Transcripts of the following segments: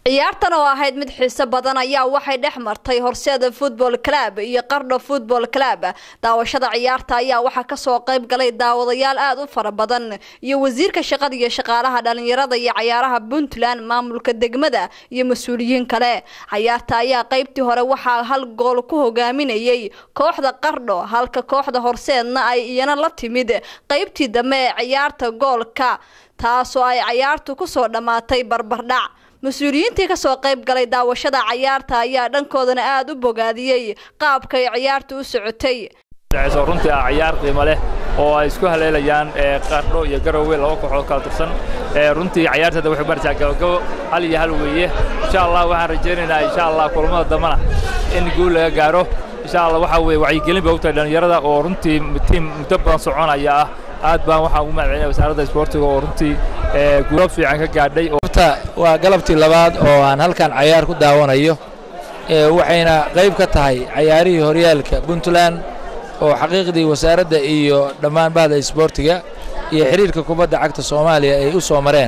ciyaartan oo ahayd mid xiiso badan ayaa waxay dhex martay horseeda football club iyo qardho football club daawashada ciyaarta ayaa waxaa kasoo qayb galay daawadayaal aada u fara badan iyo wasiirka shaqada iyo shaqaalaha dhalinyarada iyo cayaaraha puntland maamulka degmada iyo mas-uuliyiin kale cayaarta ayaa qeybtii hore waxaa hal gool ku hogaaminayay kooxda qardho halka kooxda horseedna ay iyana la timid qeybtii dambe ee ciyaarta goolka taasoo ay cayaartu kusoo dhammaatay barbardhac mas-uuliyiintii kasoo qayb galay daawashada cayaarta ayaa dhankoodana aada u bogaadiyey qaabkay ciyaarta u socotay runtii ah ciyaar qiimo leh oo ay isku haleelayaan qardho iyo garowe laba kooxood kala tirsan runtii ciyaarteeda waxay maraysaa gabagabo hal iyo hal weeye insha allah waxaan rajaynaynaa insha allah kulamada dambana in guul laga gaaro insha allah waxaa weye wacyigelin bay u tahay dhallinyarada oo runtii tiim muddo badan soconaya ah aad baan waxaan ugu mahadcelinaya wasaaradda isboortiga oo runtii guulo fiican ka gaadhay waa galabtii labaad oo aan halkan cayaar ku daawanayo waxayna qayb ka tahay cayaarihii horyaalka puntland oo xaqiiqdii wasaaradda iyo dhammaan bahda isboortiga iyo xidhiirka kubadda cagta soomaaliya ay u soo mareen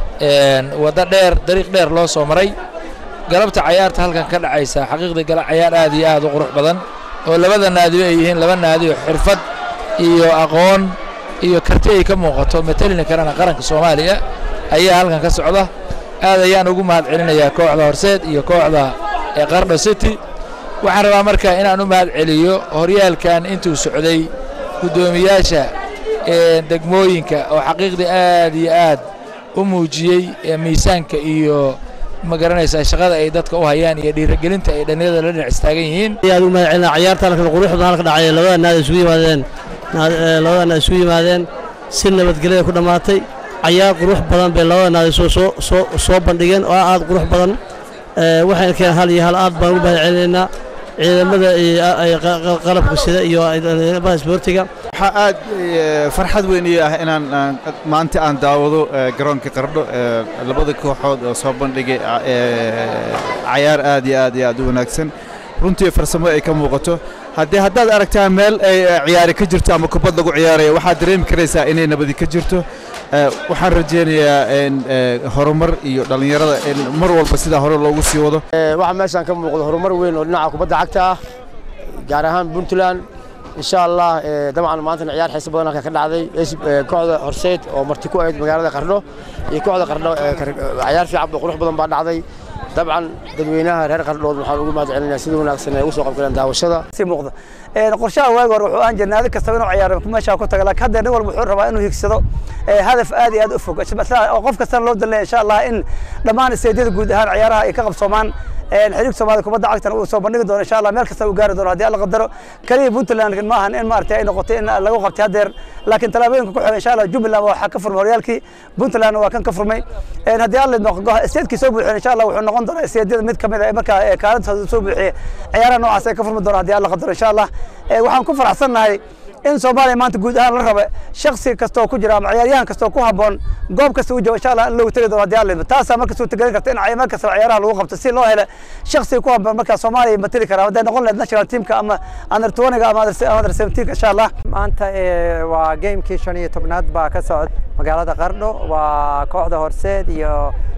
waddo dheer dariiq dheer loo soo maray galabta cayaarta halkan ka dhacaysa xaqiiqdii cayaar aad iyo aad u qurux badan oo labada naadiba ay yihiin laba naadi oo xirfad iyo aqoon iyo karti ay ka muuqato matalina karana qaranka soomaaliya ayaa halkan ka socda aad ayaan ugu mahad celinayaa kooxda horseed iyo kooxda qardho city waxaan rabaa marka inaan u mahad celiyo horyaalkan intuu socday guddoomiyaasha degmooyinka oo xaqiiqdii aad iyo aad u muujiyey miisaanka iyo ma garanaysaa shaqada ay dadka u hayaan iyo dhiirigelinta ay dhallinyarada la dhinac istaagan yihiin aad ugu mahad celina ciyaarta halkan quruxda halka dhacay labada naad isugu yimaadeen labada naad isugu yimaadeen si nabadgelyada ku dhammaatay cayaar qurux badan bay labada naadi soo bandhigeen oo aad qurux badan waxayna keen hal iyo hal aad baan ugu mahad celinaynaa ciidamada qalabka sida iyo dhalinyarada isboortiga waxaa aad farxad weyn ii ah inaan maanta aan daawado garoonka qardho labada kooxood oo soo bandhigay cayaar aad iyo aad iyo aad u wanaagsan runtii farsamo ay ka muuqato haddii haddaad aragtaan meel ay ciyaari ka jirto ama kubad lagu ciyaaraya waxaad dareemi karaysaa inay nabadi ka jirto waxaan rajaynayaa horumar iyo dhallinyarada in mar walba sidaa hore loogu sii wado waxaa meeshaan ka muuqda horumar weyn oo dhinaca kubadda cagta ah gaar ahaan puntland insha allah dabcan maantana ciyaar xiiso badan halka ka dhacday kooxda horseed oo marti ku ahayd magaalada qardho iyo kooxda qardho ciyaar fiican qurux badan baa dhacday dabcan dadweynaha reer qardhood waxaan ugu mahad celinaya sida wanaagsan ay ugu soo qabgaleen daawashada si muuqda qorshaha waagi hore wuxuu aan jirnay naadi kastaba inuu ciyaaro meeshaa ku taga laakiin hadda nin walba wuxuu rabaa inuu higsado hadaf aad iyo aad u fog oo qof kastana loo dalnaya insha allah in dhammaan isteedyada guud ahaan ciyaaraha ay ka qabsoomaan xiriirka soomaalida kubadda cagtana uu soo bandhigi doono insha allah meel kasta uu gaari doono haddii alla qadaro kaliya puntland ma ahan in maaragtay ay noqotay in lagu qabtay haddeer laakiin tallaabooyinka ku xiga insha allah jubbaland waxaa ka furmay horyaalkii puntland waa kan ka furmay haddii alla isteedkii soo buuxiyeen insha allah wuxuu noqon doonaa isteedyada mid kamid ah markaa kaalintooda soo buuxiyey ciyaaraha noocaas ay ka furmi doona haddii alla qadaro insha allah waxaan ku faraxsannahay in soomaaliya maanta guud ahaan la raba shaksi kastoo ku jira ama ciyaaryahan kastoo ku habboon goob kasta u jooga insha allah in loogu tegi doono haddii alla taasaa marka suurtagelin karta in meel kastaba ciyaaraha lagu qabto si loo helo shaksi ku habboon markaa soomaaliya matali kara hadday noqon lahayd national teamka ama under twentyga ama under seventeenka insha allah maanta waa gamekii shan iyo tobnaad baa ka socda magaalada qardho waa kooxda horseed iyo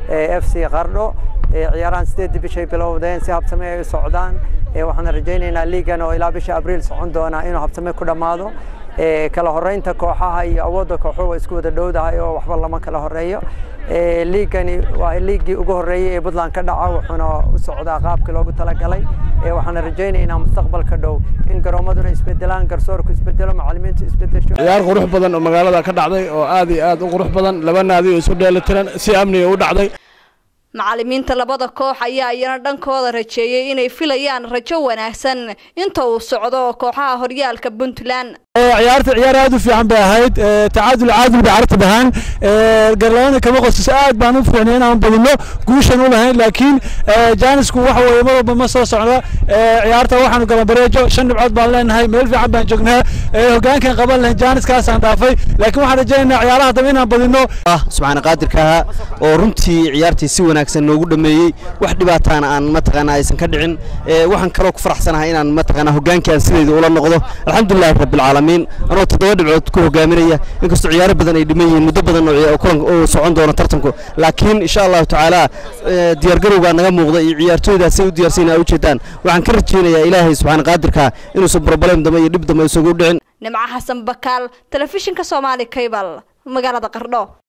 f c qardho ciyaarahan sideedii bishay bilowdeen si habsame ay u socdaan waxaan rajaynaynaa liigan oo ilaa bisha abriil socon doona inuu habsame ku dhammaado kala horeynta kooxaha iyo awoodda kooxuhu waa isku wada dhowdahay oo waxba lama kala horeeyo liigani waa liigii ugu horreeyey ee puntland ka dhaca wuxuuna u socdaa qaabkii loogu talagalay waxaana rajaynaynaa mustaqbalka dhow in garoomaduna isbedelaan garsoorku isbedelo macallimiintu isbedesho ciyaar qurux badan oo magaalada ka dhacday oo aad iyo aad u qurux badan laba naadi oo isu dheelitiran si amniga u dhacday macallimiinta labada koox ayaa iyana dhankooda rajeeyey inay filayaan rajo wanaagsan inta uu socdo kooxaha horyaalka puntland ciyaarta ciyaar aad u fiican bay ahayd tacaadul caadil bay carta dhahaan garlaana kama qosiso aad baan u fiicnay inaan badino guushan u lahayn laakiin jaanisku waxa weeye mar walba ma soo socda ciyaarta waxaanu galan bareejo shan dhibcood baan leenahay meel fiican baan joognaa hogaankan qaban lahayn jaaniskaasaan dhaafay laakiin waxaan rajaynaynaa ciyaaraha dambe inaan badino subxaana qaadirka ahaa oo runtii ciyaartii si wanaagsan noogu dhameeyey wax dhibaataana aan mataqaana aysan ka dhicin waxaan kaloo ku faraxsanahay inaan mataqaana hogaankan sidayda ula noqdo alxamdulillahi rabbilcaalamiin alcaalamiin anoo toddoba dhibcood ku hogaaminaya inkastoo ciyaaro badan ay dhiman yihiin muddo badan oo kulanka uu socon doono tartanku laakiin insha allahu tacaala diyaargarowgaa naga muuqda iyo ciyaartooydaasay u diyaarsan a ujeedaan waxaan ka rajeynayaa ilaahay subxaana qaadirka inuusan broblem dambe iyo dhib dambe isugu dhicin nimco xasan bakaal telefishinka soomaali kaybal magaalada qardho